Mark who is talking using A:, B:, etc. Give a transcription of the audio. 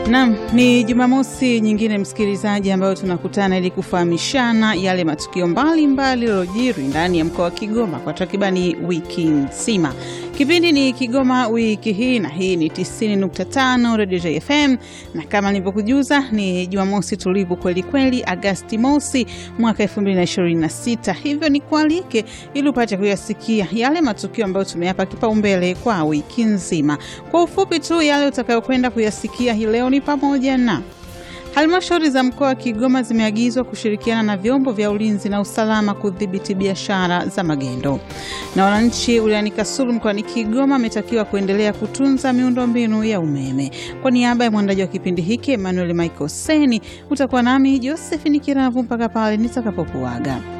A: Naam, ni Jumamosi nyingine msikilizaji, ambayo tunakutana ili kufahamishana yale matukio mbalimbali yaliyojiri ndani ya mkoa wa Kigoma kwa takribani wiki nzima. Kipindi ni Kigoma wiki hii, na hii ni 90.5 Radio JFM, na kama nilivyokujuza ni Jumamosi tulivu kweli kweli, Agasti mosi mwaka 2026. Hivyo ni kualike ili upate kuyasikia yale matukio ambayo tumeyapa kipaumbele kwa wiki nzima. Kwa ufupi tu, yale utakayokwenda kuyasikia hii leo ni pamoja na Halmashauri za mkoa wa Kigoma zimeagizwa kushirikiana na vyombo vya ulinzi na usalama kudhibiti biashara za magendo, na wananchi wilayani Kasulu mkoani Kigoma wametakiwa kuendelea kutunza miundombinu ya umeme. Kwa niaba ya mwandaji wa kipindi hiki Emmanuel Michael Seni, utakuwa nami Josephine Kiravu mpaka pale nitakapokuaga.